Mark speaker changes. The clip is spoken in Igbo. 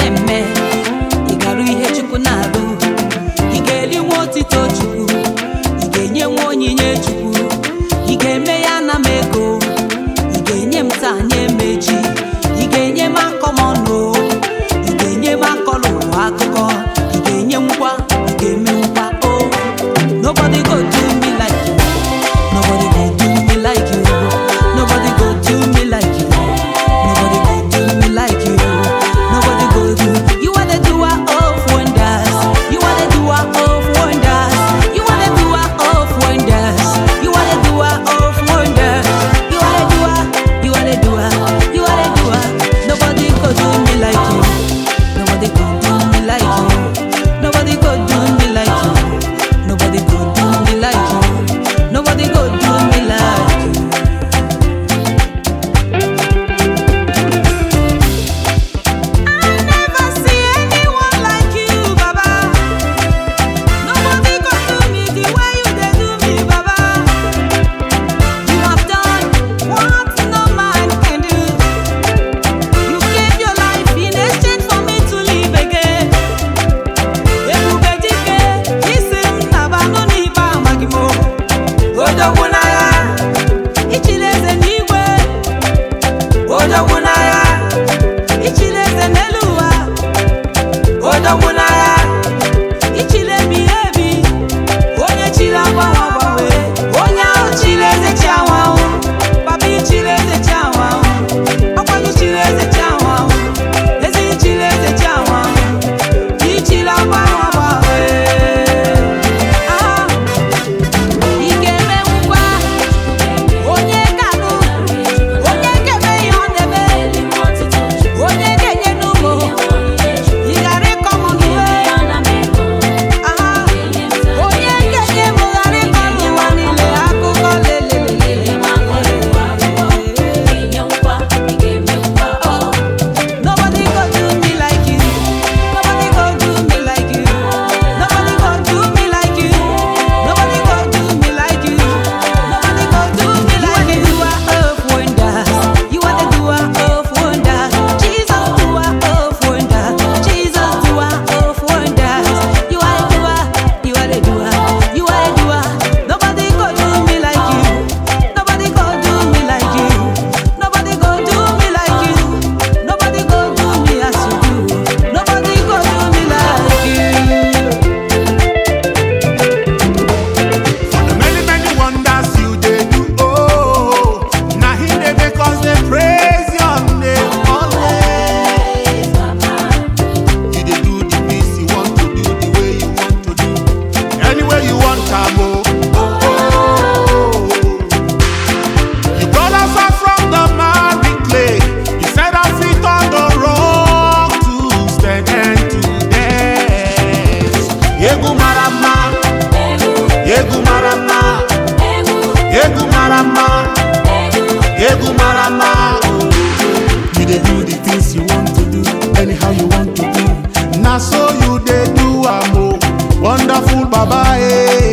Speaker 1: na-eme ị garụ ihe chukwu na-arụ ị ga-eri nwa otito chukwu ị ga-enye nwa onyinye chukwu ị ga-eme ya na m ego ị ga-enye m taa nye m echi ị ga-enye m akọmọnụ ị ga-enye m akọlụ ụwa akụkọ ị ga-enye nkwa ị ga-eme nkwa o nobody go do me like you nobody go do me like you nobody go do me like you nobody go do me like you nobody go do you are the doer of wonders you are the doer of wonders you are the doer of wonders you are the doer of wonders you are the doer you are the doer you are the doer nobody go do me like you nobody go do me like you nobody go do me like you nobody go do me like you nobody go do me like you I never see anyone like you, Baba. Nobody can do me the way you dey do me, Baba. You have done what no man can do. You gave your life in exchange for me to live again. Ebube dike, isi m naba nụ n'ibe amaghị m o. Odogwu n'agha, ichiri eze n'igwe. Odogwu n'agha. Ichile eze n'elu ụwa odogwu n'agha ichile ebighị ebi onye chiri agbanwe agbanwe onye ahụ chiri eze chi ahụ ahụ papa ichiri eze chi ahụ ahụ ọkwanụ chiri eze chi ahụ ahụ ezi ichiri eze chi ahụ ahụ ichiri agbanwe agbanwe Ah, ị ga-eme ngwa onye ga-anụ onye ga-eme ihe ọ na-eme onye ga-enye n'ụmụ ị ghara ịkọ m n'uwe aha onye ga-enye m ghara ịkọ n'ụwa niile akụkọ lelelele Nobody go do me like you. Nobody go do me like you. Nobody go do me like you. Nobody go do me like you. Nobody go do me like you. You are the doer of wonders. You are the doer of wonders. Jesus, doer of wonders. Jesus, doer of wonders. You are the doer. You are the doer. You are the doer. Nobody go do me like you. Nobody go do me like you. Nobody go do me like you. Nobody go do me as you do. Nobody go do me like you.
Speaker 2: For the many, many wonders you dey do, oh, na him dey make us dey praise your name always. You dey do the things you want to do the way you want to do, any way you want am, oh, oh, oh. You brought us out from the miry clay, you set our feet on the rock to stand and to dance. Egwu mara mma. Egwu mara mma, egwu mara mma, egwu mara mma. oh. You dey do the things you want to do, anyhow you want to do. Na so you dey do am o, wonderful Baba eh.